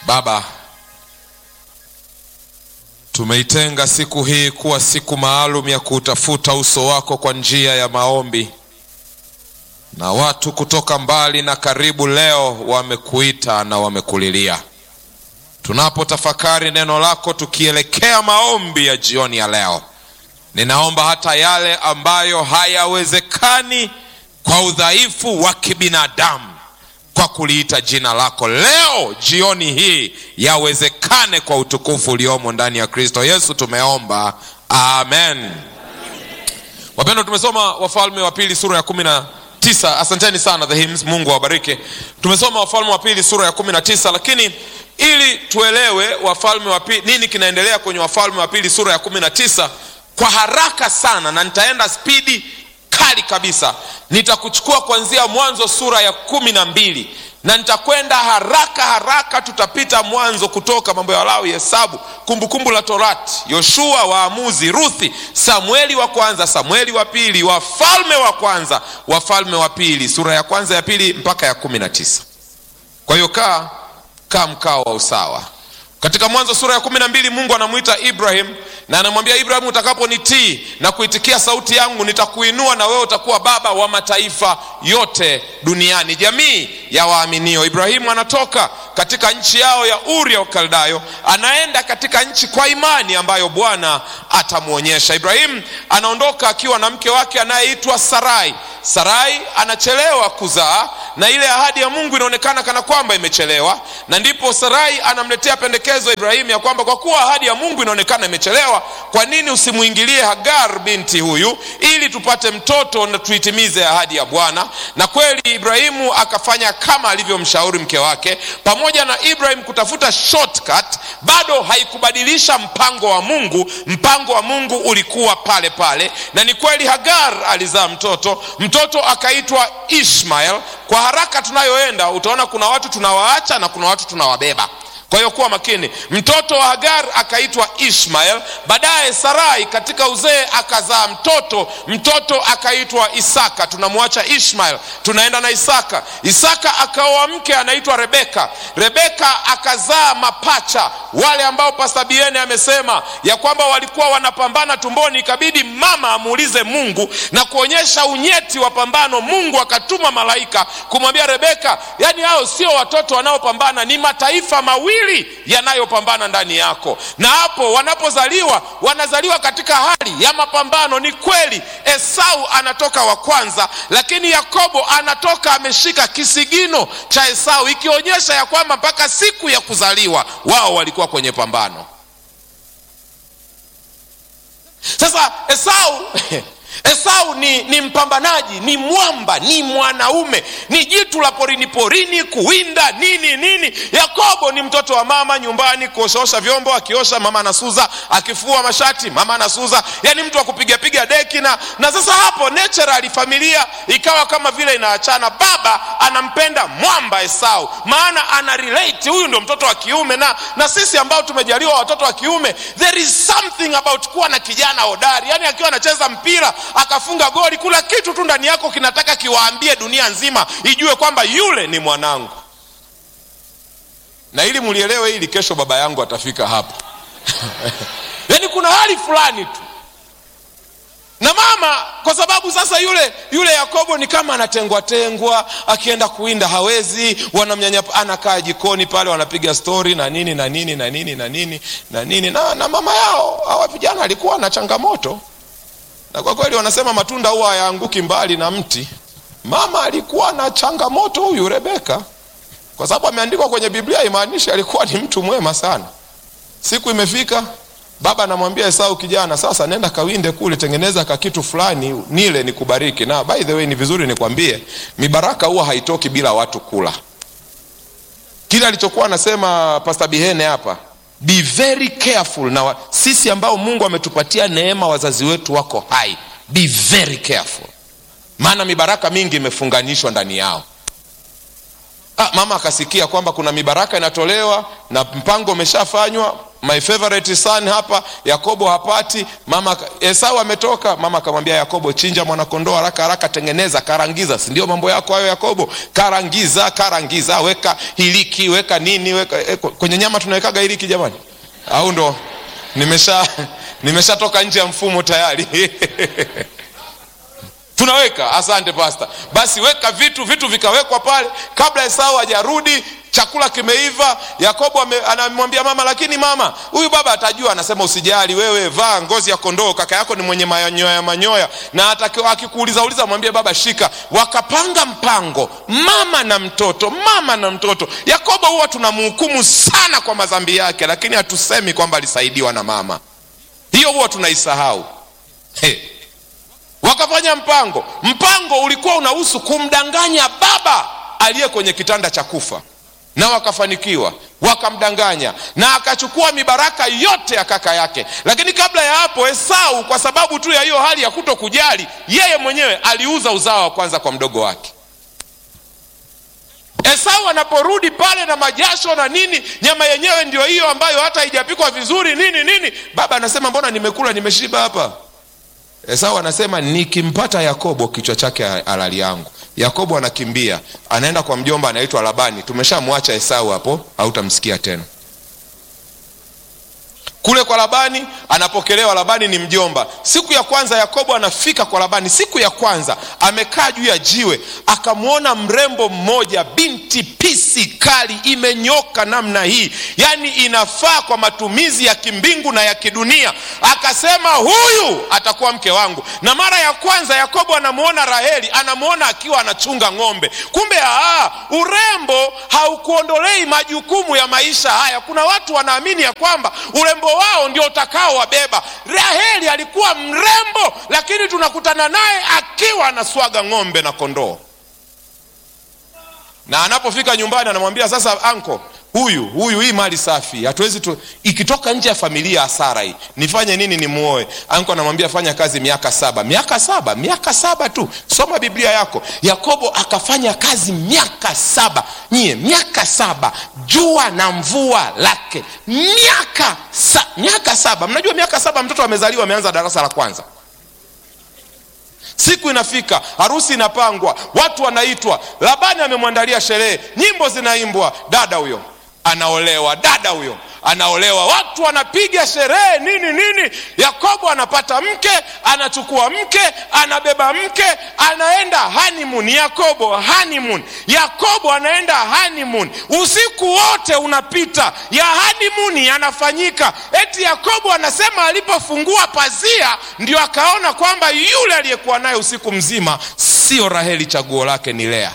Baba, tumeitenga siku hii kuwa siku maalum ya kuutafuta uso wako kwa njia ya maombi, na watu kutoka mbali na karibu leo wamekuita na wamekulilia. Tunapotafakari neno lako tukielekea maombi ya jioni ya leo, ninaomba hata yale ambayo hayawezekani kwa udhaifu wa kibinadamu kwa kuliita jina lako leo jioni hii yawezekane kwa utukufu uliomo ndani ya Kristo Yesu, tumeomba amen. Wapendwa, tumesoma Wafalme wa Pili sura ya kumi na tisa. Asanteni sana the hymns, Mungu awabariki. Tumesoma Wafalme wa Pili sura ya kumi na tisa, lakini ili tuelewe Wafalme wa Pili nini kinaendelea kwenye Wafalme wa Pili sura ya kumi na tisa kwa haraka sana, na nitaenda spidi kali kabisa. Nitakuchukua kuanzia Mwanzo sura ya kumi na mbili na nitakwenda haraka haraka. Tutapita Mwanzo, Kutoka, Mambo ya Walawi, Hesabu, Kumbukumbu la Torati, Yoshua, Waamuzi, Ruthi, Samueli wa kwanza, Samueli wa pili, Wafalme wa kwanza, Wafalme wa pili, sura ya kwanza ya pili mpaka ya kumi na tisa. Kwa hiyo kaa kaa mkao wa usawa. Katika Mwanzo sura ya kumi na mbili Mungu anamwita Ibrahim na anamwambia Ibrahim, utakaponitii na kuitikia sauti yangu nitakuinua na wewe utakuwa baba wa mataifa yote duniani, jamii ya waaminio. Ibrahimu anatoka katika nchi yao ya Uri ya Ukaldayo, anaenda katika nchi kwa imani ambayo Bwana atamwonyesha. Ibrahimu anaondoka akiwa na mke wake anayeitwa Sarai. Sarai anachelewa kuzaa na ile ahadi ya Mungu inaonekana kana kwamba imechelewa, na ndipo Sarai anamletea pendekezo Ibrahimu ya kwamba kwa kuwa ahadi ya Mungu inaonekana imechelewa, kwa nini usimwingilie Hagar binti huyu ili tupate mtoto na tuitimize ahadi ya Bwana? Na kweli Ibrahimu akafanya kama alivyomshauri mke wake. Pamoja na Ibrahim kutafuta shortcut, bado haikubadilisha mpango wa Mungu. Mpango wa Mungu ulikuwa pale pale, na ni kweli Hagar alizaa mtoto, mtoto akaitwa Ishmael. Kwa haraka tunayoenda utaona kuna watu tunawaacha na kuna watu tunawabeba. Kwa hiyo kuwa makini. Mtoto wa Hagar akaitwa Ishmael. Baadaye Sarai katika uzee akazaa mtoto, mtoto akaitwa Isaka. Tunamwacha Ishmael, tunaenda na Isaka. Isaka akaoa mke anaitwa Rebeka. Rebeka akazaa mapacha, wale ambao Pasta Biene amesema ya kwamba walikuwa wanapambana tumboni, ikabidi mama amuulize Mungu na kuonyesha unyeti wa pambano. Mungu akatuma malaika kumwambia Rebeka, yani hao sio watoto wanaopambana, ni mataifa mawili yanayopambana ndani yako, na hapo wanapozaliwa wanazaliwa katika hali ya mapambano. Ni kweli Esau anatoka wa kwanza, lakini Yakobo anatoka ameshika kisigino cha Esau, ikionyesha ya kwamba mpaka siku ya kuzaliwa wao walikuwa kwenye pambano. Sasa Esau Esau ni, ni mpambanaji, ni mwamba, ni mwanaume, ni jitu la porini porini, kuwinda nini nini. Yakobo ni mtoto wa mama nyumbani, kuoshaosha vyombo, akiosha mama anasuza, akifua mashati mama anasuza, yani mtu wa kupigapiga deki na, na sasa hapo naturally familia ikawa kama vile inaachana. Baba anampenda mwamba Esau, maana ana relate, huyu ndio mtoto wa kiume. Na, na sisi ambao tumejaliwa watoto wa kiume, there is something about kuwa na kijana hodari, yani akiwa anacheza mpira akafunga goli, kuna kitu tu ndani yako kinataka kiwaambie dunia nzima ijue kwamba yule ni mwanangu. Na ili mlielewe hili, kesho baba yangu atafika hapa yaani kuna hali fulani tu na mama, kwa sababu sasa yule yule Yakobo ni kama anatengwa tengwa, akienda kuwinda hawezi, wanamnyanyapa, anakaa jikoni pale, wanapiga stori na nini na nini na nini na nini na nini na, na mama yao hawa vijana alikuwa na changamoto na kwa kweli wanasema matunda huwa hayaanguki mbali na mti. Mama alikuwa na changamoto huyu Rebeka, kwa sababu ameandikwa kwenye Biblia, imaanishi alikuwa ni mtu mwema sana. Siku imefika, baba anamwambia Esau, kijana, sasa nenda kawinde kule, tengeneza ka kitu fulani nile nikubariki. Na by the way, ni vizuri nikwambie, mibaraka huwa haitoki bila watu kula. Kile alichokuwa anasema Pastor Bihene hapa Be very careful na wa, sisi ambao Mungu ametupatia neema, wazazi wetu wako hai, be very careful, maana mibaraka mingi imefunganishwa ndani yao. Ah, mama akasikia kwamba kuna mibaraka inatolewa na mpango umeshafanywa. my favorite son hapa yakobo hapati mama esau ametoka mama akamwambia yakobo chinja mwanakondoo haraka haraka tengeneza karangiza si ndio mambo yako hayo yakobo karangiza karangiza weka hiliki weka nini weka eh, kwenye nyama tunawekaga hiliki jamani au ndo nimesha nimeshatoka nje ya mfumo tayari tunaweka asante pasta basi weka vitu vitu vikawekwa pale kabla esau hajarudi chakula kimeiva yakobo ame- anamwambia mama lakini mama huyu baba atajua anasema usijali wewe vaa ngozi ya kondoo kaka yako ni mwenye manyoya manyoya na ataki- akikuuliza uliza mwambie baba shika wakapanga mpango mama na mtoto mama na mtoto yakobo huwa tunamhukumu sana kwa madhambi yake lakini hatusemi kwamba alisaidiwa na mama hiyo huwa tunaisahau hey wakafanya mpango mpango ulikuwa unahusu kumdanganya baba aliye kwenye kitanda cha kufa na wakafanikiwa wakamdanganya na akachukua mibaraka yote ya kaka yake lakini kabla ya hapo esau kwa sababu tu ya hiyo hali ya kuto kujali yeye mwenyewe aliuza uzao wa kwanza kwa mdogo wake esau anaporudi pale na majasho na nini nyama yenyewe ndio hiyo ambayo hata haijapikwa vizuri nini nini baba anasema mbona nimekula nimeshiba hapa esau anasema nikimpata yakobo kichwa chake halali yangu yakobo anakimbia anaenda kwa mjomba anaitwa labani tumeshamwacha esau hapo hautamsikia tena kule kwa labani anapokelewa labani ni mjomba siku ya kwanza yakobo anafika kwa labani siku ya kwanza amekaa juu ya jiwe akamwona mrembo mmoja binti pisi kali imenyoka namna hii yaani inafaa kwa matumizi ya kimbingu na ya kidunia akasema huyu atakuwa mke wangu na mara ya kwanza yakobo anamwona raheli anamwona akiwa anachunga ng'ombe kumbe aa, urembo haukuondolei majukumu ya maisha haya kuna watu wanaamini ya kwamba urembo wao ndio utakao wabeba raheli alikuwa mrembo lakini tunakutana naye akiwa anaswaga ng'ombe na kondoo na anapofika nyumbani anamwambia sasa anko huyu huyu hii mali safi hatuwezi tu ikitoka nje ya familia hasara hii nifanye nini nimuoe anko anamwambia fanya kazi miaka saba miaka saba miaka saba tu soma biblia yako yakobo akafanya kazi miaka saba nyie miaka saba jua na mvua lake miaka sa, miaka saba mnajua miaka saba mtoto amezaliwa ameanza darasa la kwanza siku inafika harusi inapangwa watu wanaitwa labani amemwandalia sherehe nyimbo zinaimbwa dada huyo anaolewa dada huyo anaolewa watu wanapiga sherehe nini nini yakobo anapata mke anachukua mke anabeba mke anaenda honeymoon yakobo honeymoon yakobo anaenda honeymoon usiku wote unapita ya honeymoon yanafanyika eti yakobo anasema alipofungua pazia ndio akaona kwamba yule aliyekuwa naye usiku mzima sio raheli chaguo lake ni lea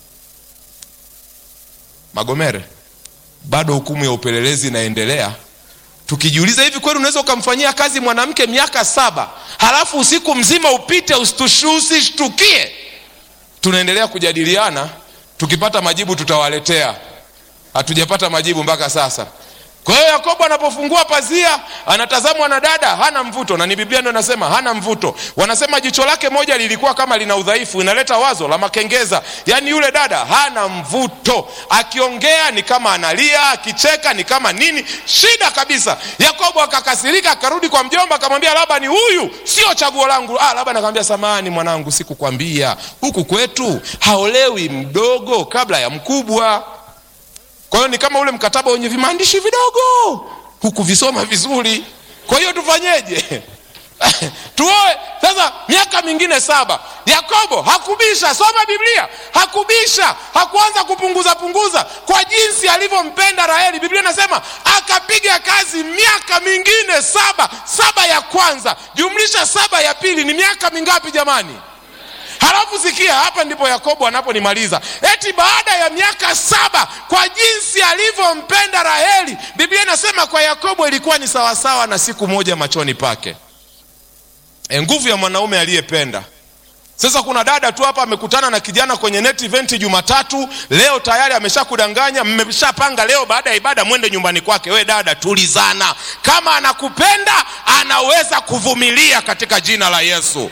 magomere bado hukumu ya upelelezi inaendelea tukijiuliza hivi kweli unaweza ukamfanyia kazi mwanamke miaka saba halafu usiku mzima upite usishtukie tunaendelea kujadiliana tukipata majibu tutawaletea hatujapata majibu mpaka sasa kwa hiyo yakobo anapofungua pazia anatazamwa na dada hana mvuto na ni biblia ndio inasema hana mvuto wanasema jicho lake moja lilikuwa kama lina udhaifu inaleta wazo la makengeza yaani yule dada hana mvuto akiongea ni kama analia akicheka ni kama nini shida kabisa yakobo akakasirika akarudi kwa mjomba akamwambia labani huyu sio chaguo langu ah, labani akamwambia samani mwanangu sikukwambia huku kwetu haolewi mdogo kabla ya mkubwa kwa hiyo ni kama ule mkataba wenye vimaandishi vidogo hukuvisoma vizuri kwa hiyo tufanyeje tuoe sasa miaka mingine saba yakobo hakubisha soma biblia hakubisha hakuanza kupunguza punguza kwa jinsi alivyompenda raheli biblia inasema akapiga kazi miaka mingine saba saba ya kwanza jumlisha saba ya pili ni miaka mingapi jamani halafu sikia hapa ndipo yakobo anaponimaliza eti baada ya miaka saba kwa jinsi alivyompenda raheli biblia inasema kwa yakobo ilikuwa ni sawasawa na siku moja machoni pake e, nguvu ya mwanaume aliyependa sasa kuna dada tu hapa amekutana na kijana kwenye net event jumatatu leo tayari ameshakudanganya mmeshapanga leo baada ya ibada mwende nyumbani kwake we dada tulizana kama anakupenda anaweza kuvumilia katika jina la yesu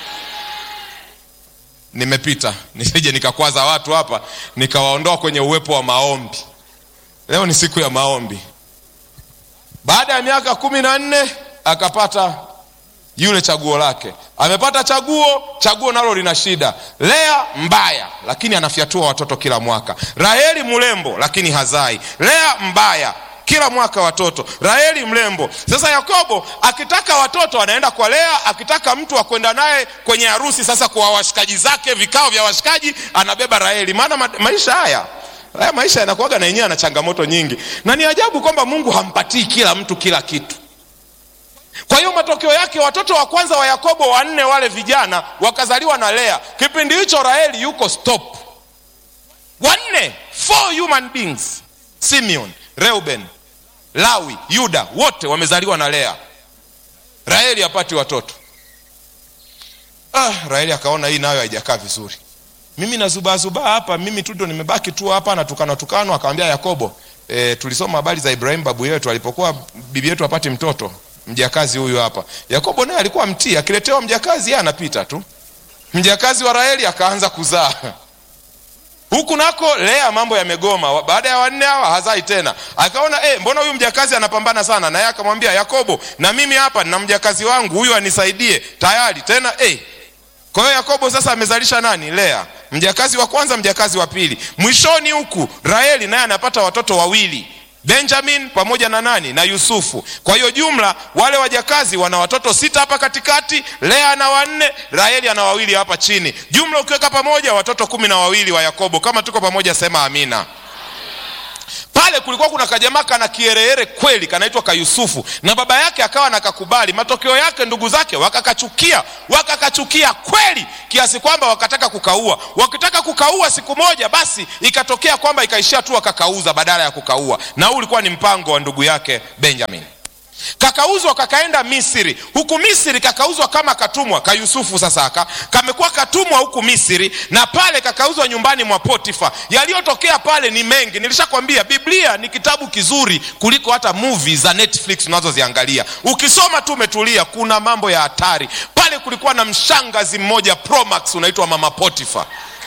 nimepita nisije nikakwaza watu hapa nikawaondoa kwenye uwepo wa maombi leo ni siku ya maombi baada ya miaka kumi na nne akapata yule chaguo lake amepata chaguo chaguo nalo lina shida lea mbaya lakini anafyatua watoto kila mwaka raheli mrembo lakini hazai lea mbaya kila mwaka watoto raheli mrembo sasa yakobo akitaka watoto anaenda kwa lea akitaka mtu wa kwenda naye kwenye harusi sasa kwa washikaji zake vikao vya washikaji anabeba raheli maana ma, maisha haya haya maisha yanakuaga na yenyewe ana changamoto nyingi na ni ajabu kwamba mungu hampatii kila mtu kila kitu kwa hiyo matokeo yake watoto wa kwanza wa yakobo wanne wale vijana wakazaliwa na lea kipindi hicho raheli yuko stop wanne four human beings simeon reuben lawi yuda wote wamezaliwa na lea raheli hapati watoto ah, raheli akaona hii nayo haijakaa vizuri mimi nazubaazubaa hapa mimi tu ndo nimebaki tu hapa natukana tukano akamwambia yakobo e, tulisoma habari za ibrahim babu yetu alipokuwa bibi yetu apati mtoto mjakazi huyu hapa yakobo naye alikuwa mtii akiletewa mjakazi yeye anapita tu mjakazi wa raheli akaanza kuzaa huku nako lea mambo yamegoma baada ya wanne hawa hazai tena akaona eh, mbona huyu mjakazi anapambana sana naye akamwambia yakobo na mimi hapa na mjakazi wangu huyu anisaidie tayari tena eh. kwa hiyo yakobo sasa amezalisha nani lea mjakazi wa kwanza mjakazi wa pili mwishoni huku raheli naye anapata watoto wawili benjamin pamoja na nani na yusufu kwa hiyo jumla wale wajakazi wana watoto sita hapa katikati lea ana wanne raheli ana wawili hapa chini jumla ukiweka pamoja watoto kumi na wawili wa yakobo kama tuko pamoja sema amina pale kulikuwa kuna kajamaa kana kiereere kweli kanaitwa kayusufu na baba yake akawa nakakubali matokeo yake ndugu zake wakakachukia wakakachukia kweli kiasi kwamba wakataka kukaua wakitaka kukaua siku moja basi ikatokea kwamba ikaishia tu wakakauza badala ya kukaua na huu ulikuwa ni mpango wa ndugu yake benjamin kakauzwa kakaenda misri huku misri kakauzwa kama katumwa kayusufu sasa aka kamekuwa katumwa huku misri na pale kakauzwa nyumbani mwa potifa yaliyotokea pale ni mengi nilishakwambia biblia ni kitabu kizuri kuliko hata movie za netflix unazoziangalia ukisoma tu umetulia kuna mambo ya hatari pale kulikuwa na mshangazi mmoja promax unaitwa mama potifa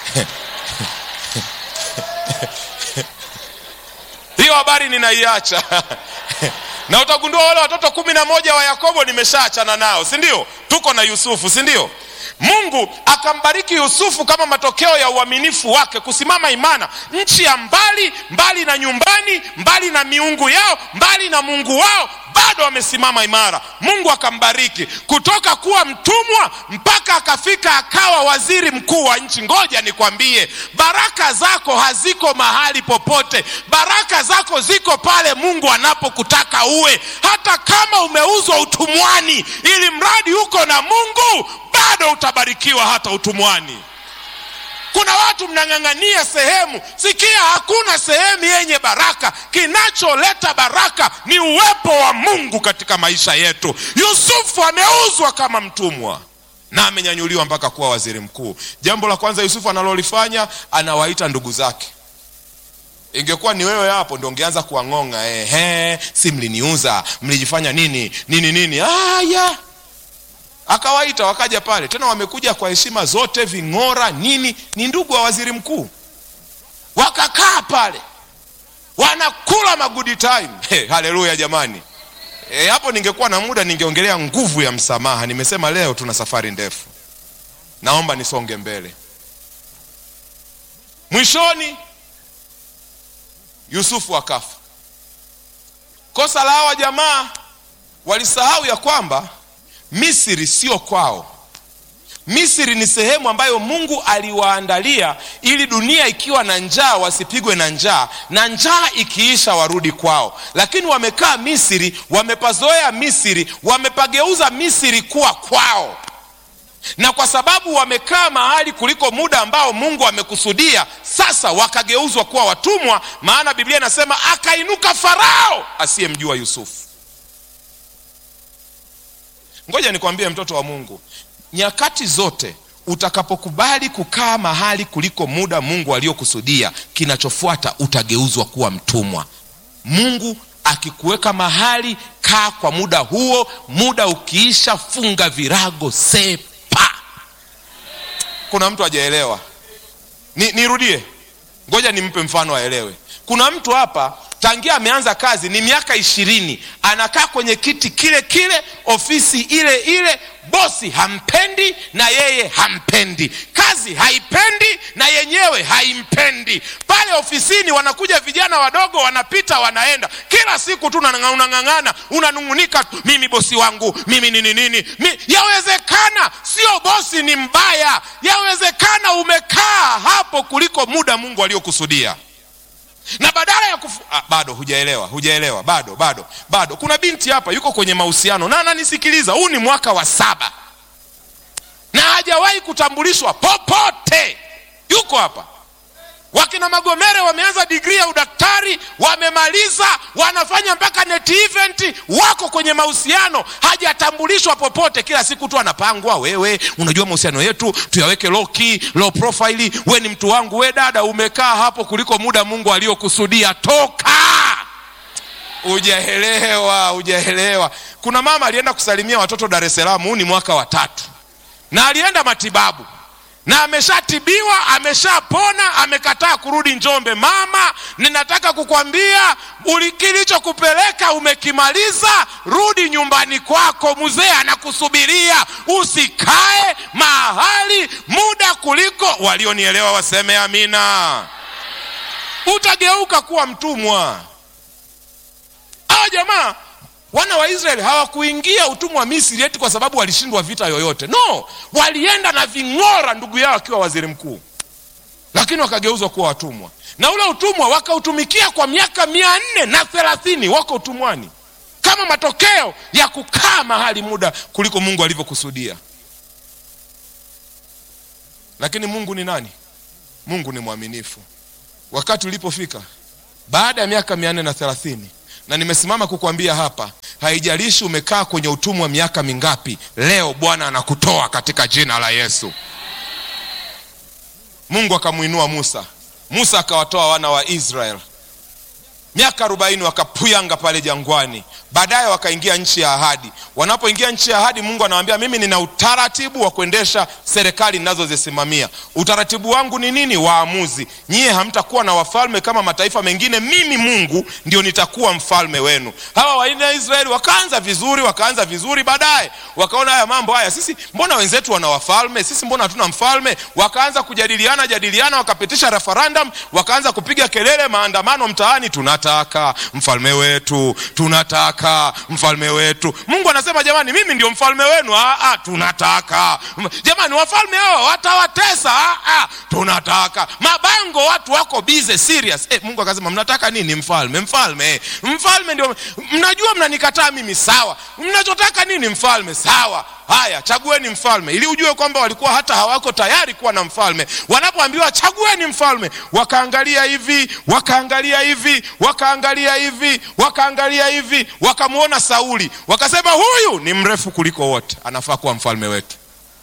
hiyo habari ninaiacha na utagundua wale watoto kumi na moja wa yakobo nimeshaachana nao si ndio tuko na yusufu si ndio mungu akambariki yusufu kama matokeo ya uaminifu wake kusimama imana nchi ya mbali mbali na nyumbani mbali na miungu yao mbali na mungu wao bado wamesimama imara mungu akambariki kutoka kuwa mtumwa mpaka akafika akawa waziri mkuu wa nchi ngoja nikwambie baraka zako haziko mahali popote baraka zako ziko pale mungu anapokutaka uwe hata kama umeuzwa utumwani ili mradi uko na mungu bado utabarikiwa hata utumwani kuna watu mnang'ang'ania sehemu sikia hakuna sehemu yenye baraka kinacholeta baraka ni uwepo wa mungu katika maisha yetu yusufu ameuzwa kama mtumwa na amenyanyuliwa mpaka kuwa waziri mkuu jambo la kwanza yusufu analolifanya anawaita ndugu zake ingekuwa ni wewe hapo ndo ungeanza kuwang'ong'a ehe si mliniuza mlijifanya nini nini nini aya akawaita wakaja pale tena wamekuja kwa heshima zote ving'ora nini ni ndugu wa waziri mkuu wakakaa pale wanakula magudi time hey, haleluya jamani e, hapo ningekuwa na muda ningeongelea nguvu ya msamaha nimesema leo tuna safari ndefu naomba nisonge mbele mwishoni yusufu akafa kosa la hawa jamaa walisahau ya kwamba misri sio kwao misri ni sehemu ambayo mungu aliwaandalia ili dunia ikiwa na njaa wasipigwe na njaa na njaa ikiisha warudi kwao lakini wamekaa misri wamepazoea misri wamepageuza misri kuwa kwao na kwa sababu wamekaa mahali kuliko muda ambao mungu amekusudia sasa wakageuzwa kuwa watumwa maana biblia inasema akainuka farao asiyemjua yusufu ngoja nikwambie mtoto wa mungu nyakati zote utakapokubali kukaa mahali kuliko muda mungu aliyokusudia kinachofuata utageuzwa kuwa mtumwa mungu akikuweka mahali kaa kwa muda huo muda ukiisha funga virago sepa kuna mtu hajaelewa ni, nirudie ngoja nimpe mfano aelewe kuna mtu hapa tangia ameanza kazi ni miaka ishirini anakaa kwenye kiti kile kile ofisi ile ile bosi hampendi na yeye hampendi kazi haipendi na yenyewe haimpendi pale ofisini wanakuja vijana wadogo wanapita wanaenda kila siku tu unang'a- unang'ang'ana unanung'unika tu, mimi bosi wangu mimi nini nini mi, yawezekana sio bosi ni mbaya yawezekana umekaa hapo kuliko muda mungu aliyokusudia na badala ya kufu... ah, bado hujaelewa hujaelewa bado bado bado kuna binti hapa yuko kwenye mahusiano na ananisikiliza huu ni mwaka wa saba na hajawahi kutambulishwa popote yuko hapa wakina magomere wameanza digrii ya udaktari wamemaliza wanafanya mpaka net event wako kwenye mahusiano hajatambulishwa popote kila siku tu anapangwa wewe unajua mahusiano yetu tuyaweke low key, low profile we ni mtu wangu we dada umekaa hapo kuliko muda mungu aliyokusudia toka hujaelewa hujaelewa kuna mama alienda kusalimia watoto dar es salaam huu ni mwaka wa tatu na alienda matibabu na ameshatibiwa ameshapona amekataa kurudi njombe mama ninataka kukwambia uli- kilichokupeleka umekimaliza rudi nyumbani kwako mzee anakusubiria usikae mahali muda kuliko walionielewa waseme amina utageuka kuwa mtumwa hawa jamaa wana wa israeli hawakuingia utumwa wa misri eti kwa sababu walishindwa vita yoyote no walienda na ving'ora ndugu yao akiwa waziri mkuu lakini wakageuzwa kuwa watumwa na ule utumwa wakautumikia kwa miaka mia nne na thelathini wako utumwani kama matokeo ya kukaa mahali muda kuliko mungu alivyokusudia lakini mungu ni nani mungu ni mwaminifu wakati ulipofika baada ya miaka mia nne na thelathini na nimesimama kukwambia hapa haijalishi umekaa kwenye utumwa miaka mingapi leo bwana anakutoa katika jina la yesu mungu akamwinua musa musa akawatoa wana wa israel miaka arobaini wakapuyanga pale jangwani baadaye wakaingia nchi ya ahadi wanapoingia nchi ya ahadi mungu anawaambia mimi nina utaratibu wa kuendesha serikali ninazozisimamia utaratibu wangu ni nini waamuzi nyie hamtakuwa na wafalme kama mataifa mengine mimi mungu ndio nitakuwa mfalme wenu hawa waina ya israeli wakaanza vizuri wakaanza vizuri baadaye wakaona haya mambo haya sisi mbona wenzetu wana wafalme sisi mbona hatuna mfalme wakaanza kujadiliana jadiliana wakapitisha referendum wakaanza kupiga kelele maandamano mtaani tunataka mfalme wetu tunataka mfalme wetu mungu anasema jamani mimi ndio mfalme wenu ah, ah, tunataka M- jamani wafalme hao watawatesa ah, ah, tunataka mabango watu wako bize serious eh, mungu akasema mnataka nini mfalme mfalme eh, mfalme ndio mnajua mnanikataa mimi sawa mnachotaka nini mfalme sawa haya chagueni mfalme ili ujue kwamba walikuwa hata hawako tayari kuwa na mfalme wanapoambiwa chagueni mfalme wakaangalia hivi wakaangalia hivi wakaangalia hivi wakaangalia hivi wakamwona sauli wakasema huyu ni mrefu kuliko wote anafaa kuwa mfalme wetu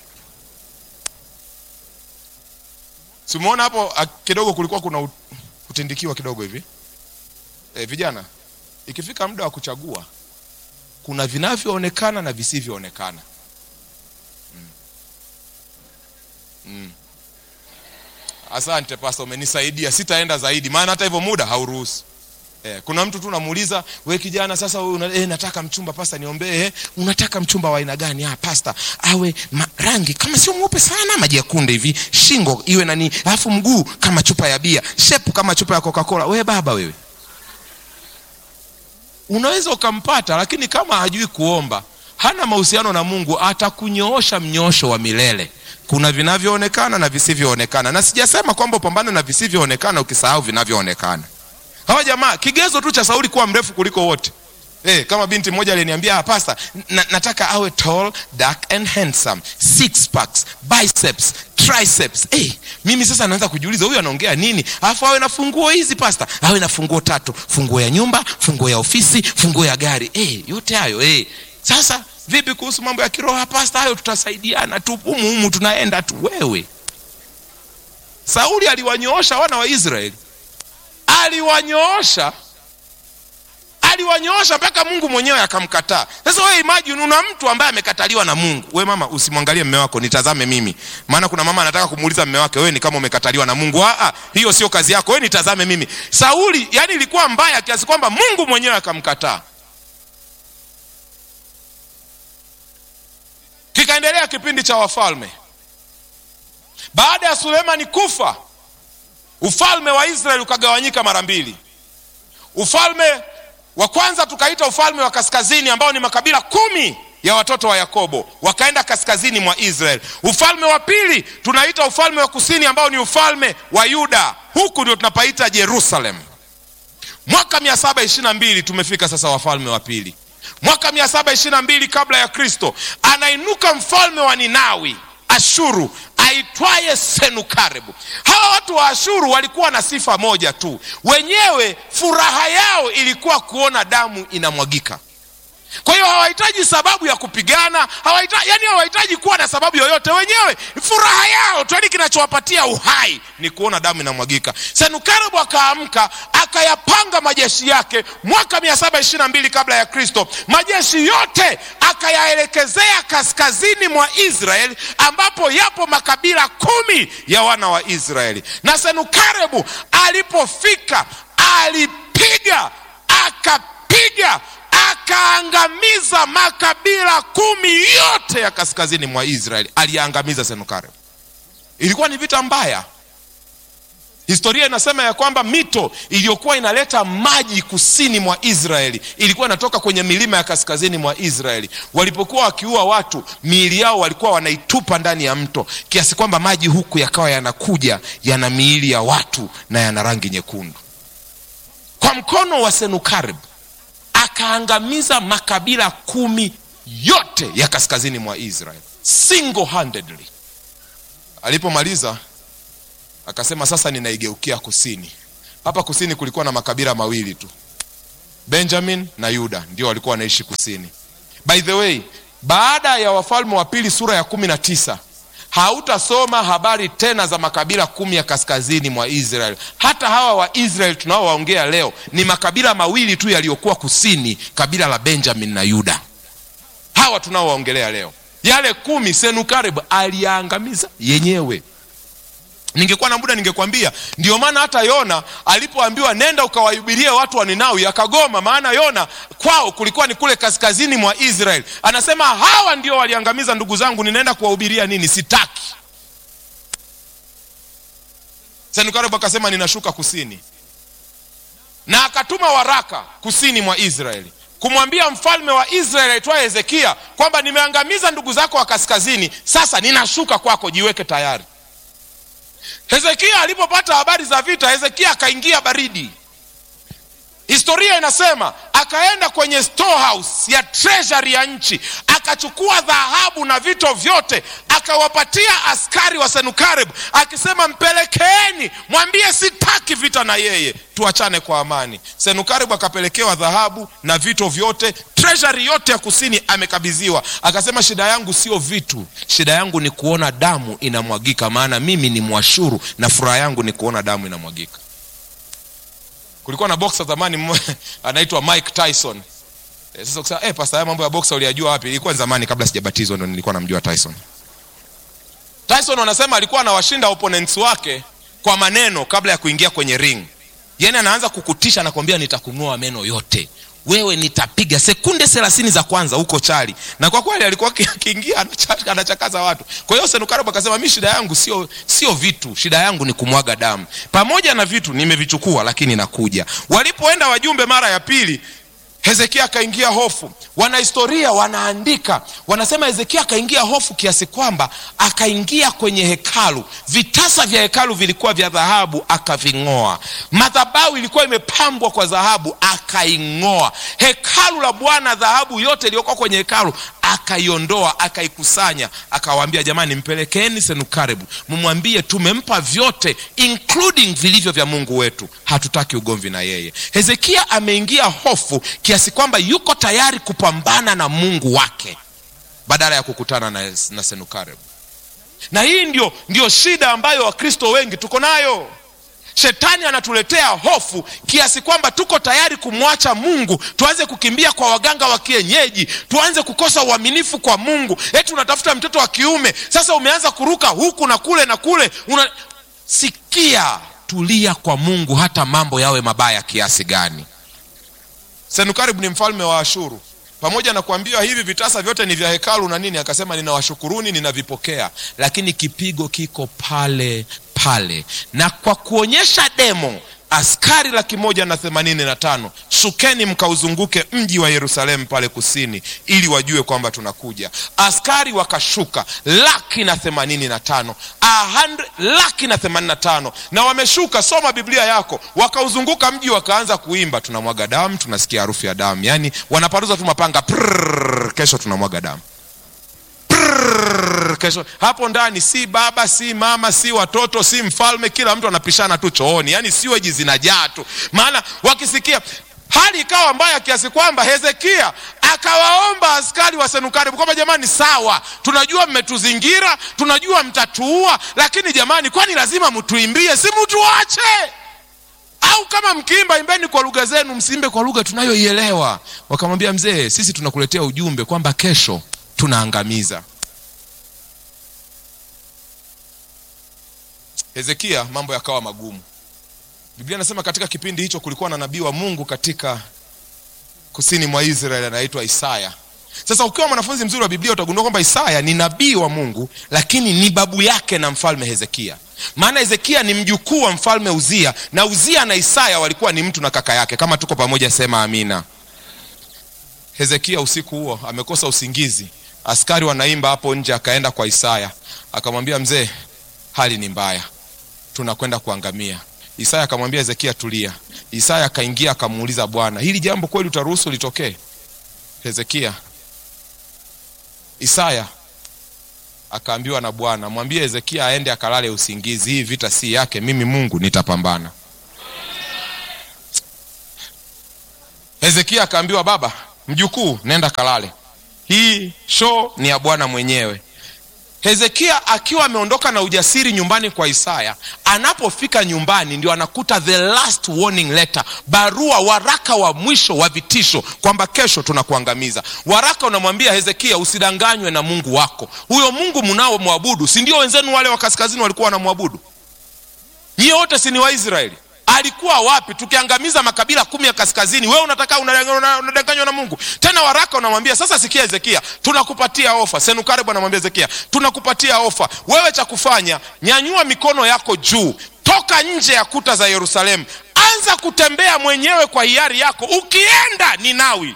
simuona hapo ah, kidogo kulikuwa kuna ut- kutindikiwa kidogo hivi e, vijana ikifika muda wa kuchagua kuna vinavyoonekana na visivyoonekana asante pasta umenisaidia sitaenda zaidi maana hata hivyo muda hauruhusu Eh, kuna mtu tu namuuliza we kijana sasa we una, eh, nataka mchumba pasta niombee eh, unataka mchumba wa aina gani ah, pasta awe ma, rangi kama sio mweupe sana maji ya kunde hivi shingo iwe nani alafu mguu kama chupa ya bia shepu kama chupa ya coca-cola we baba wewe unaweza ukampata lakini kama hajui kuomba hana mahusiano na mungu atakunyoosha mnyoosho wa milele kuna vinavyoonekana na visivyoonekana na sijasema kwamba upambane na visivyoonekana ukisahau vinavyoonekana hawa jamaa kigezo tu cha sauli kuwa mrefu kuliko wote Eh, kama binti mmoja aliniambia ah, pasta na, nataka awe tall dark and handsome six packs biceps triceps eh, mimi sasa naanza kujiuliza huyu anaongea nini alafu awe na funguo hizi pasta awe na funguo tatu funguo ya nyumba funguo ya ofisi funguo ya gari eh, yote hayo eh. sasa vipi kuhusu mambo ya kiroho pasta hayo tutasaidiana tu humu humu tunaenda tu wewe sauli aliwanyoosha wana wa israeli aliwanyoosha aliwanyoosha mpaka mungu mwenyewe akamkataa sasa wewe imagine una mtu ambaye amekataliwa na mungu we mama usimwangalie mme wako nitazame mimi maana kuna mama anataka kumuuliza mme wake wewe ni kama umekataliwa na mungu Aa, hiyo sio kazi yako wewe nitazame mimi sauli yani ilikuwa mbaya kiasi kwamba mungu mwenyewe akamkataa kikaendelea kipindi cha wafalme baada ya sulemani kufa ufalme wa israeli ukagawanyika mara mbili ufalme wa kwanza tukaita ufalme wa kaskazini ambao ni makabila kumi ya watoto wa yakobo wakaenda kaskazini mwa israeli ufalme wa pili tunaita ufalme wa kusini ambao ni ufalme wa yuda huku ndio tunapaita jerusalem mwaka 722 tumefika sasa wafalme wa pili mwaka 722 kabla ya kristo anainuka mfalme wa ninawi ashuru aitwaye senukaribu hawa watu wa ashuru walikuwa na sifa moja tu wenyewe furaha yao ilikuwa kuona damu inamwagika kwa hiyo hawahitaji sababu ya kupigana hawahitaji, yani hawahitaji kuwa na sababu yoyote wenyewe furaha yao tu yani kinachowapatia uhai ni kuona damu inamwagika senukaribu akaamka akayapanga majeshi yake mwaka 722 kabla ya kristo majeshi yote akayaelekezea kaskazini mwa israeli ambapo yapo makabila kumi ya wana wa israeli na senukarebu alipofika alipiga akapiga akaangamiza makabila kumi yote ya kaskazini mwa israeli aliyaangamiza senukarebu ilikuwa ni vita mbaya historia inasema ya kwamba mito iliyokuwa inaleta maji kusini mwa israeli ilikuwa inatoka kwenye milima ya kaskazini mwa israeli walipokuwa wakiua watu miili yao walikuwa wanaitupa ndani ya mto kiasi kwamba maji huku yakawa yanakuja yana miili ya watu na yana rangi nyekundu kwa mkono wa senukarib akaangamiza makabila kumi yote ya kaskazini mwa israeli single handedly alipomaliza akasema sasa ninaigeukia kusini hapa kusini kulikuwa na makabila mawili tu benjamin na yuda ndio walikuwa wanaishi kusini by the way baada ya wafalme wa pili sura ya kumi na tisa hautasoma habari tena za makabila kumi ya kaskazini mwa israel hata hawa wa israel tunaowaongea leo ni makabila mawili tu yaliyokuwa kusini kabila la benjamin na yuda hawa tunaowaongelea leo yale kumi senukarib aliyaangamiza yenyewe ningekuwa na muda ningekwambia ndio maana hata yona alipoambiwa nenda ukawahubirie watu wa ninawi akagoma maana yona kwao kulikuwa ni kule kaskazini mwa israel anasema hawa ndio waliangamiza ndugu zangu ninaenda kuwahubiria nini sitaki senukareb akasema ninashuka kusini na akatuma waraka kusini mwa israeli kumwambia mfalme wa israeli aitwaye hezekia kwamba nimeangamiza ndugu zako wa kaskazini sasa ninashuka kwako jiweke tayari hezekia alipopata habari za vita hezekia akaingia baridi historia inasema akaenda kwenye storehouse ya treasury ya nchi akachukua dhahabu na vito vyote akawapatia askari wa senukarib akisema mpelekeeni mwambie sitaki vita na yeye tuachane kwa amani senukarib akapelekewa dhahabu na vito vyote treasury yote ya kusini amekabidhiwa akasema shida yangu sio vitu shida yangu ni kuona damu inamwagika maana mimi ni mwashuru na furaha yangu ni kuona damu inamwagika kulikuwa na boxer zamani anaitwa mike tyson e, sasa kusema eh, pasta haya mambo ya boxer uliyajua wapi ilikuwa ni zamani kabla sijabatizwa ndo nilikuwa namjua tyson tyson wanasema alikuwa anawashinda opponents wake kwa maneno kabla ya kuingia kwenye ring yani anaanza kukutisha nakwambia nitakunua meno yote wewe nitapiga sekunde thelathini za kwanza huko chali na kwa kweli alikuwa akiingia anachakaza watu kwa hiyo senukarab akasema mi shida yangu sio sio vitu shida yangu ni kumwaga damu pamoja na vitu nimevichukua lakini nakuja walipoenda wajumbe mara ya pili hezekia akaingia hofu wanahistoria wanaandika wanasema hezekia akaingia hofu kiasi kwamba akaingia kwenye hekalu vitasa vya hekalu vilikuwa vya dhahabu akaving'oa madhabau ilikuwa imepambwa kwa dhahabu akaing'oa hekalu la bwana dhahabu yote iliyokuwa kwenye hekalu akaiondoa akaikusanya akawaambia jamani mpelekeeni senukarebu mumwambie tumempa vyote including vilivyo vya mungu wetu hatutaki ugomvi na yeye hezekia ameingia hofu kiasi kwamba yuko tayari kupambana na mungu wake badala ya kukutana na, na senukarebu na hii ndio, ndio shida ambayo wakristo wengi tuko nayo shetani anatuletea hofu kiasi kwamba tuko tayari kumwacha mungu tuanze kukimbia kwa waganga wa kienyeji tuanze kukosa uaminifu kwa mungu eti unatafuta mtoto wa kiume sasa umeanza kuruka huku na kule na kule una... sikia tulia kwa mungu hata mambo yawe mabaya kiasi gani senukaribu ni mfalme wa ashuru pamoja na kuambiwa hivi vitasa vyote ni vya hekalu na nini akasema ninawashukuruni ninavipokea lakini kipigo kiko pale pale na kwa kuonyesha demo askari laki moja na themanini na tano shukeni mkauzunguke mji wa yerusalemu pale kusini ili wajue kwamba tunakuja askari wakashuka laki na themanini na tano laki na themanini na tano na wameshuka soma biblia yako wakauzunguka mji wakaanza kuimba tunamwaga damu tunasikia harufu ya damu yaani wanaparuza tu mapanga prrr, kesho tunamwaga damu Prrrr, kesho hapo ndani si baba si mama si watoto si mfalme kila mtu anapishana tu chooni yaani siweji zinajaa tu maana wakisikia hali ikawa mbaya kiasi kwamba hezekia akawaomba askari wa senukaribu kwamba jamani sawa tunajua mmetuzingira tunajua mtatuua lakini jamani kwani lazima mtuimbie si mtuache au kama mkiimba imbeni kwa lugha zenu msiimbe kwa lugha tunayoielewa wakamwambia mzee sisi tunakuletea ujumbe kwamba kesho tunaangamiza hezekia mambo yakawa magumu biblia inasema katika kipindi hicho kulikuwa na nabii wa mungu katika kusini mwa israeli anaitwa isaya sasa ukiwa mwanafunzi mzuri wa biblia utagundua kwamba isaya ni nabii wa mungu lakini ni babu yake na mfalme hezekia maana hezekia ni mjukuu wa mfalme uzia na uzia na isaya walikuwa ni mtu na kaka yake kama tuko pamoja sema amina hezekia usiku huo amekosa usingizi askari wanaimba hapo nje akaenda kwa isaya akamwambia mzee hali ni mbaya tunakwenda kuangamia isaya akamwambia hezekia tulia isaya akaingia akamuuliza bwana hili jambo kweli utaruhusu litokee hezekia isaya akaambiwa na bwana mwambie hezekia aende akalale usingizi hii vita si yake mimi mungu nitapambana hezekia akaambiwa baba mjukuu nenda kalale hii show ni ya bwana mwenyewe hezekia akiwa ameondoka na ujasiri nyumbani kwa isaya anapofika nyumbani ndio anakuta the last warning letter barua waraka wa mwisho wa vitisho kwamba kesho tunakuangamiza waraka unamwambia hezekia usidanganywe na mungu wako huyo mungu mnaomwabudu si ndio wenzenu wale wa kaskazini walikuwa wanamwabudu nyie wote si ni waisraeli alikuwa wapi tukiangamiza makabila kumi ya kaskazini wewe unataka unadanganywa na mungu tena waraka unamwambia sasa sikia hezekia tunakupatia ofa senukaribu anamwambia hezekia tunakupatia ofa wewe cha kufanya nyanyua mikono yako juu toka nje ya kuta za yerusalemu anza kutembea mwenyewe kwa hiari yako ukienda ninawi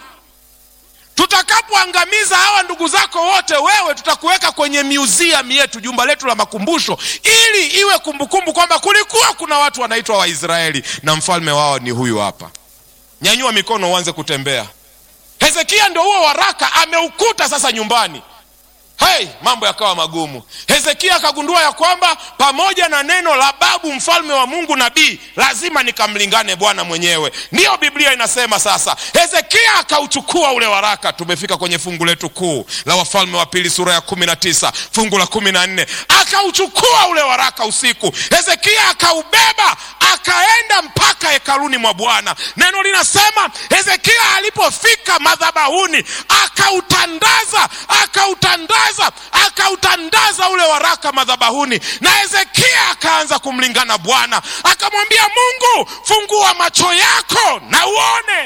tutakapoangamiza hawa ndugu zako wote wewe tutakuweka kwenye museum yetu jumba letu la makumbusho ili iwe kumbukumbu kwamba kulikuwa kuna watu wanaitwa waisraeli na mfalme wao ni huyu hapa nyanyua mikono uanze kutembea hezekia ndio huo waraka ameukuta sasa nyumbani hey, mambo yakawa magumu hezekia akagundua ya kwamba pamoja na neno la babu mfalme wa mungu nabii lazima nikamlingane bwana mwenyewe ndiyo biblia inasema sasa hezekia akauchukua ule waraka tumefika kwenye fungu letu kuu la wafalme wa pili sura ya kumi na tisa fungu la kumi na nne akauchukua ule waraka usiku hezekia akaubeba akaenda mpaka hekaluni mwa bwana neno linasema hezekia alipofika madhabahuni akautandaza akautandaza akautandaza ule waraka madhabahuni na hezekia akaanza kumlingana bwana akamwambia mungu fungua macho yako na uone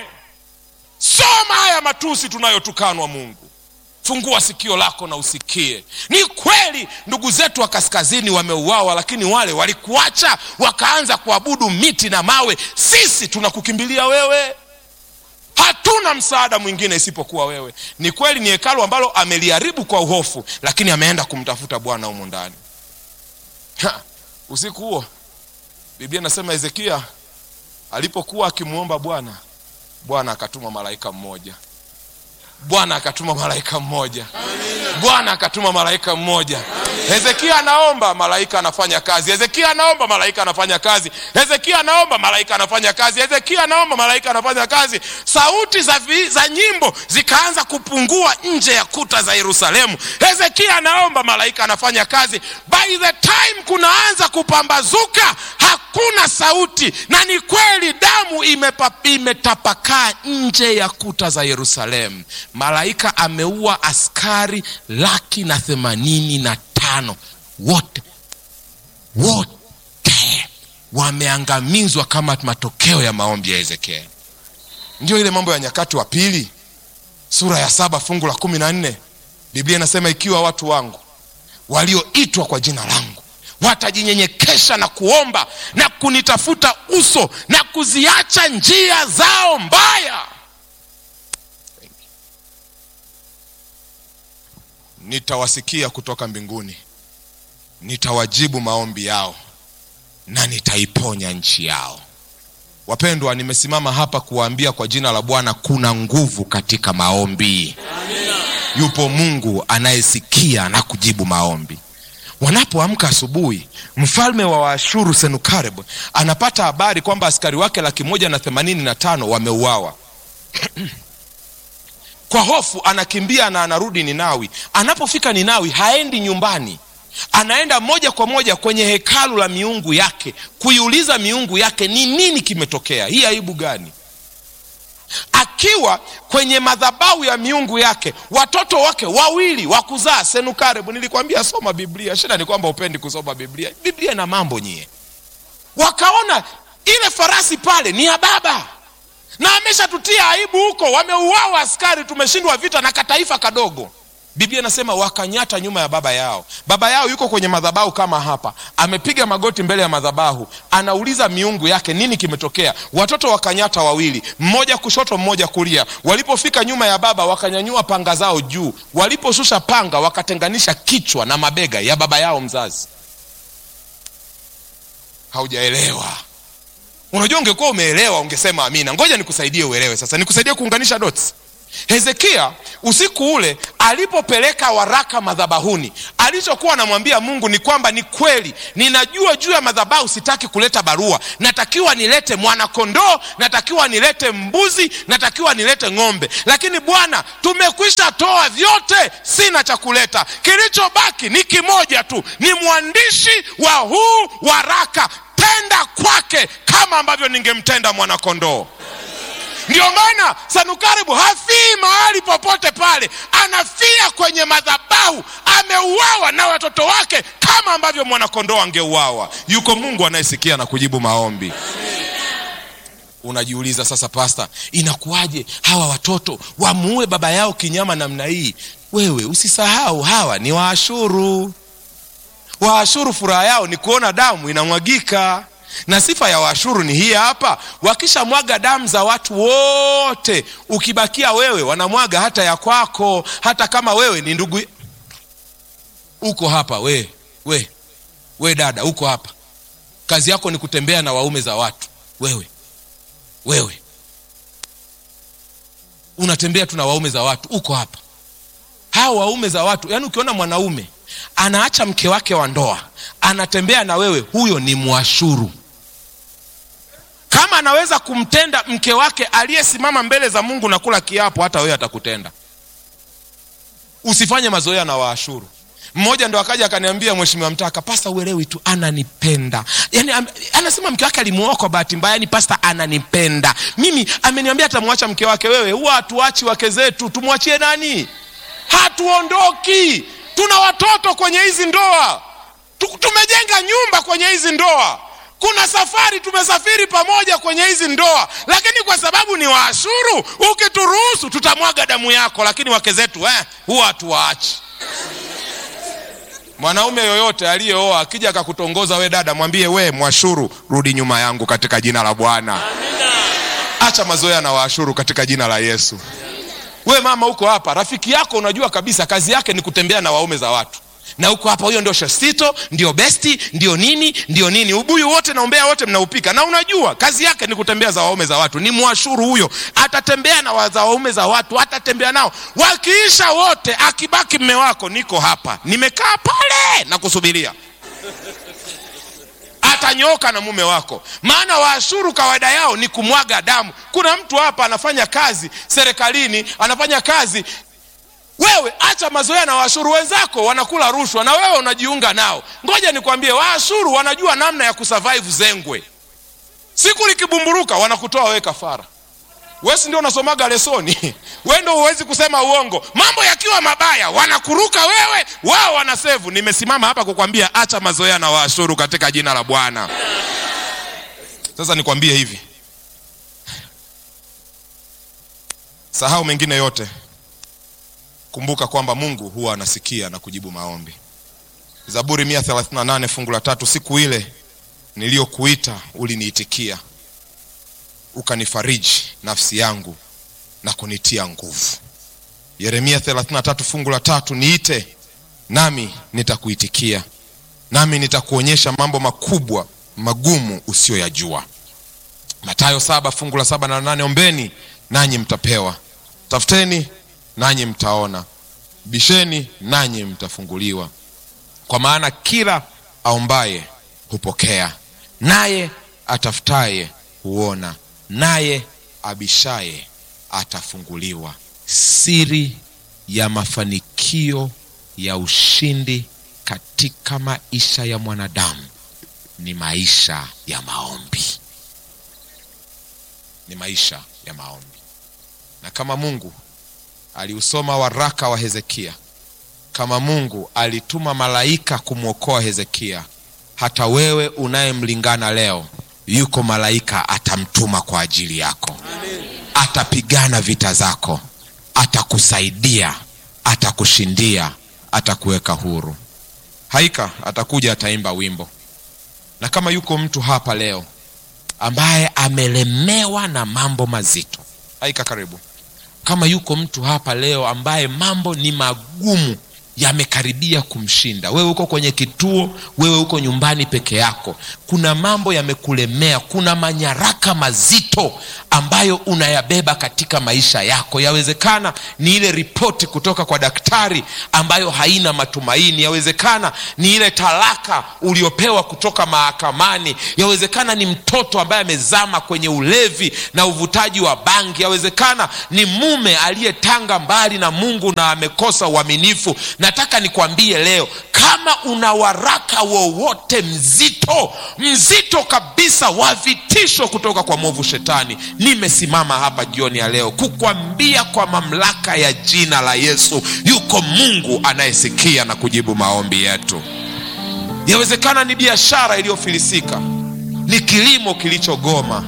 soma haya matusi tunayotukanwa mungu fungua sikio lako na usikie ni kweli ndugu zetu wa kaskazini wameuawa lakini wale walikuacha wakaanza kuabudu miti na mawe sisi tunakukimbilia wewe hatuna msaada mwingine isipokuwa wewe ni kweli ni hekalu ambalo ameliharibu kwa uhofu lakini ameenda kumtafuta bwana humu ndani usiku huo biblia inasema hezekia alipokuwa akimwomba bwana bwana akatuma malaika mmoja bwana akatuma malaika mmoja bwana akatuma malaika mmoja hezekia anaomba malaika anafanya kazi hezekia anaomba malaika anafanya kazi hezekia anaomba malaika anafanya kazi hezekia anaomba malaika anafanya kazi sauti za, vi, za nyimbo zikaanza kupungua nje ya kuta za yerusalemu hezekia anaomba malaika anafanya kazi by the time kunaanza kupambazuka hakuna sauti na ni kweli damu imepa, imetapakaa nje ya kuta za yerusalemu malaika ameua askari laki na themanini na tano wote wote wameangamizwa kama matokeo ya maombi ya hezekia ndio ile mambo ya nyakati wa pili sura ya saba fungu la kumi na nne biblia inasema ikiwa watu wangu walioitwa kwa jina langu watajinyenyekesha na kuomba na kunitafuta uso na kuziacha njia zao mbaya nitawasikia kutoka mbinguni nitawajibu maombi yao na nitaiponya nchi yao wapendwa nimesimama hapa kuwaambia kwa jina la bwana kuna nguvu katika maombi Amina. yupo mungu anayesikia na kujibu maombi wanapoamka asubuhi mfalme wa waashuru senukareb anapata habari kwamba askari wake laki moja na themanini na tano wameuawa kwa hofu anakimbia na anarudi ninawi anapofika ninawi haendi nyumbani anaenda moja kwa moja kwenye hekalu la miungu yake kuiuliza miungu yake ni nini kimetokea hii aibu gani akiwa kwenye madhabahu ya miungu yake watoto wake wawili wa kuzaa senukarebu nilikwambia soma biblia shida ni kwamba upendi kusoma biblia biblia na mambo nyie wakaona ile farasi pale ni ya baba na ameshatutia aibu huko wameuawa askari tumeshindwa vita na kataifa kadogo biblia inasema wakanyata nyuma ya baba yao baba yao yuko kwenye madhabahu kama hapa amepiga magoti mbele ya madhabahu anauliza miungu yake nini kimetokea watoto wakanyata wawili mmoja kushoto mmoja kulia walipofika nyuma ya baba wakanyanyua panga zao juu waliposhusha panga wakatenganisha kichwa na mabega ya baba yao mzazi haujaelewa unajua ungekuwa umeelewa ungesema amina ngoja nikusaidie uelewe sasa nikusaidie kuunganisha dots hezekia usiku ule alipopeleka waraka madhabahuni alichokuwa anamwambia mungu ni kwamba ni kweli ninajua juu ya madhabahu sitaki kuleta barua natakiwa nilete mwanakondoo natakiwa nilete mbuzi natakiwa nilete ng'ombe lakini bwana tumekwisha toa vyote sina cha kuleta kilichobaki ni kimoja tu ni mwandishi wa huu waraka tenda kwake kama ambavyo ningemtenda mwanakondoo ndio maana sanukaribu hafii mahali popote pale anafia kwenye madhabahu ameuawa na watoto wake kama ambavyo mwanakondoo angeuawa yuko mungu anayesikia na kujibu maombi unajiuliza sasa pasta inakuwaje hawa watoto wamuue baba yao kinyama namna hii wewe usisahau hawa ni waashuru waashuru furaha yao ni kuona damu inamwagika na sifa ya waashuru ni hii hapa wakishamwaga damu za watu wote ukibakia wewe wanamwaga hata ya kwako hata kama wewe ni ndugu uko hapa we we we dada uko hapa kazi yako ni kutembea na waume za watu wewe wewe unatembea tu na waume za watu uko hapa hawa waume za watu yaani ukiona mwanaume anaacha mke wake wa ndoa anatembea na wewe huyo ni mwashuru kama anaweza kumtenda mke wake aliyesimama mbele za mungu na kula kiapo hata wewe atakutenda usifanye mazoea na waashuru mmoja ndo akaja akaniambia mheshimiwa mtaka pasta uelewi tu ananipenda yani am, anasema mke wake alimuoa kwa bahati mbaya yani pasta ananipenda mimi ameniambia atamwacha mke wake wewe huwa hatuachi wake zetu tumwachie nani hatuondoki tuna watoto kwenye hizi ndoa tumejenga nyumba kwenye hizi ndoa kuna safari tumesafiri pamoja kwenye hizi ndoa lakini kwa sababu ni waashuru ukituruhusu tutamwaga damu yako lakini wake zetu eh, huwa hatuwaachi mwanaume yoyote aliyeoa akija akakutongoza we dada mwambie we mwashuru rudi nyuma yangu katika jina la bwana acha mazoea na waashuru katika jina la yesu we mama huko hapa rafiki yako unajua kabisa kazi yake ni kutembea na waume za watu na huko hapa huyo ndio shosito ndio besti ndio nini ndio nini ubuyu wote na umbea wote mnaupika na unajua kazi yake ni kutembea za waume za watu ni mwashuru huyo atatembea na wa- za waume za watu atatembea nao wakiisha wote akibaki mme wako niko hapa nimekaa pale na kusubiria atanyoka na mume wako maana waashuru kawaida yao ni kumwaga damu kuna mtu hapa anafanya kazi serikalini anafanya kazi wewe acha mazoea na waashuru wenzako wanakula rushwa na wewe unajiunga nao ngoja nikwambie waashuru wanajua namna ya kusurvive zengwe siku likibumburuka wanakutoa wewe kafara wesi ndio unasomaga lesoni we ndo huwezi kusema uongo mambo yakiwa mabaya wanakuruka wewe wao wanasevu nimesimama hapa kukwambia acha mazoea na waashuru katika jina la bwana sasa nikwambie hivi sahau mengine yote kumbuka kwamba mungu huwa anasikia na kujibu maombi zaburi 138 fungu la tatu siku ile niliyokuita uliniitikia ukanifariji nafsi yangu na kunitia nguvu yeremia 33 fungu la tatu niite nami nitakuitikia nami nitakuonyesha mambo makubwa magumu usiyoyajua matayo saba fungu la saba na nane ombeni nanyi mtapewa tafuteni nanyi mtaona bisheni nanyi mtafunguliwa kwa maana kila aombaye hupokea naye atafutaye huona naye abishaye atafunguliwa siri ya mafanikio ya ushindi katika maisha ya mwanadamu ni maisha ya maombi ni maisha ya maombi na kama mungu aliusoma waraka wa hezekia kama mungu alituma malaika kumwokoa hezekia hata wewe unayemlingana leo yuko malaika atamtuma kwa ajili yako atapigana vita zako atakusaidia atakushindia atakuweka huru haika atakuja ataimba wimbo na kama yuko mtu hapa leo ambaye amelemewa na mambo mazito haika karibu kama yuko mtu hapa leo ambaye mambo ni magumu yamekaribia kumshinda wewe uko kwenye kituo wewe uko nyumbani peke yako kuna mambo yamekulemea kuna manyaraka mazito ambayo unayabeba katika maisha yako yawezekana ni ile ripoti kutoka kwa daktari ambayo haina matumaini yawezekana ni ile talaka uliopewa kutoka mahakamani yawezekana ni mtoto ambaye amezama kwenye ulevi na uvutaji wa bangi yawezekana ni mume aliyetanga mbali na mungu na amekosa uaminifu nataka nikwambie leo kama una waraka wowote mzito mzito kabisa wa vitisho kutoka kwa mwovu shetani nimesimama hapa jioni ya leo kukwambia kwa mamlaka ya jina la yesu yuko mungu anayesikia na kujibu maombi yetu yawezekana ni biashara iliyofilisika ni kilimo kilichogoma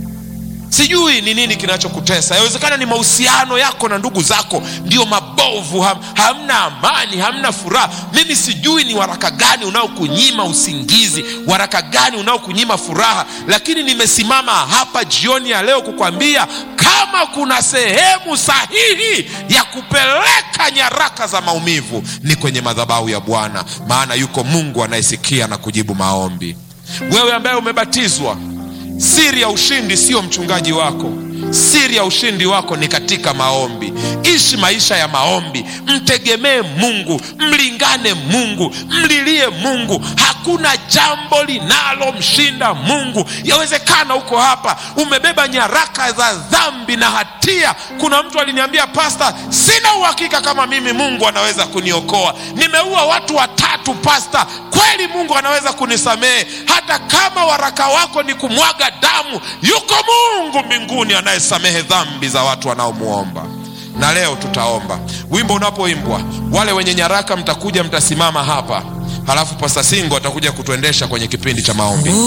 sijui ni nini kinachokutesa yawezekana ni mahusiano yako na ndugu zako ndio mabovu ham, hamna amani hamna furaha mimi sijui ni waraka gani unaokunyima usingizi waraka gani unaokunyima furaha lakini nimesimama hapa jioni ya leo kukwambia kama kuna sehemu sahihi ya kupeleka nyaraka za maumivu ni kwenye madhabahu ya bwana maana yuko mungu anayesikia na kujibu maombi wewe ambaye umebatizwa siri ya ushindi sio mchungaji wako siri ya ushindi wako ni katika maombi ishi maisha ya maombi mtegemee mungu mlingane mungu mlilie mungu hakuna jambo linalomshinda mungu yawezekana uko hapa umebeba nyaraka za dhambi na hatia kuna mtu aliniambia pasta sina uhakika kama mimi mungu anaweza kuniokoa nimeua watu watatu pasta kweli mungu anaweza kunisamehe hata kama waraka wako ni kumwaga damu yuko mungu mbinguni anayesamehe dhambi za watu wanaomwomba na leo tutaomba wimbo unapoimbwa wale wenye nyaraka mtakuja mtasimama hapa halafu pasta singo atakuja kutuendesha kwenye kipindi cha maombi